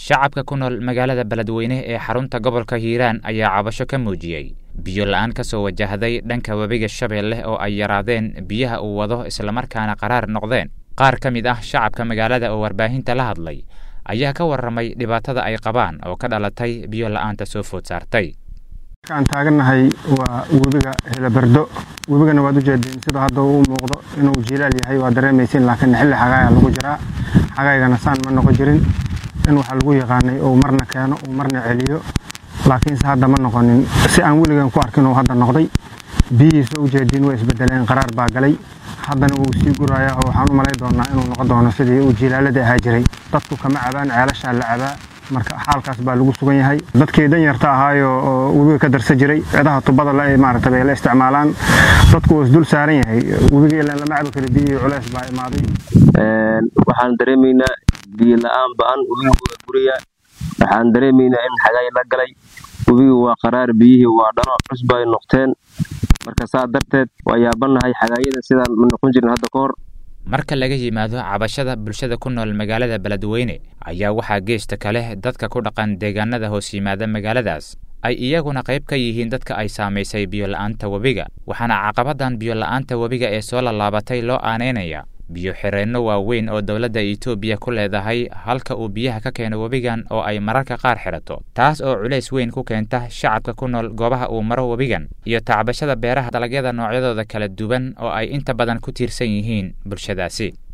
shacabka ku nool magaalada beledweyne ee xarunta gobolka hiiraan ayaa cabasho ka muujiyey biyo la-aan ka soo wajahday dhanka webiga shabeelle oo ay yaraadeen biyaha uu wado islamarkaana qaraar noqdeen qaar ka mid ah shacabka magaalada oo warbaahinta la hadlay ayaa ka warramay dhibaatada ay qabaan oo ka dhalatay biyo la-aanta soo food saartay aan taagannahay waa webiga helabardo webigana waad ujeedeen sida hadda uu muuqdo inuu jilaal yahay waa dareemaysin laakiin xilli xagaaya lagu jiraa xagaygana saan ma noqon jirin in waxaa lagu yaqaanay uu marna keeno uu marna celiyo laakiinse hadda ma noqonin si aan weligan ku arkin uu hadda noqday biyihiisa ujeediin way isbedeleen qaraar baa galay haddana wuu sii gurayaa oo waxaan u malay doonaa inuu noqon doono sidii uu jilaaladii ahaa jiray dadku kama cabaan ceelashaa la cabaa marka xaalkaas baa lagu sugan yahay dadkii danyarta ahaayo oo webiga ka darsa jiray cidaha tubada le maarata bay la isticmaalaan dadku uu isdul saaran yahay webiga ilaan lama cabi karo biyihii culeys baa imaaday waxaan dareemaynaa biyo la-aan ba-an webiga waa guraya waxaan dareemaynaa in xagaay la galay webiga waa qaraar biyihii waa dhano cusba ay noqteen marka saa darteed waa yaabanahay xagaayada sidaan ma noqon jirin hadda ka hor marka laga yimaado cabashada bulshada ku nool magaalada beledweyne ayaa waxaa geesta kale dadka ku dhaqan deegaanada hoos yimaada magaaladaas ay iyaguna qayb ka yihiin dadka ay saamaysay biyo-la-aanta webiga waxaana caqabadan biyo-la-aanta webiga ee soo lallaabatay loo aaneynaya biyo xireenno waaweyn oo dowladda etoobiya ku leedahay halka uu biyaha ka keeno webigan oo ay mararka qaar xidhato taas oo culays weyn ku keenta shacabka ku nool goobaha uu maro webigan iyo tacbashada beeraha dalagyada noocyadooda kala duwan oo ay inta badan ku tiirsan yihiin bulshadaasi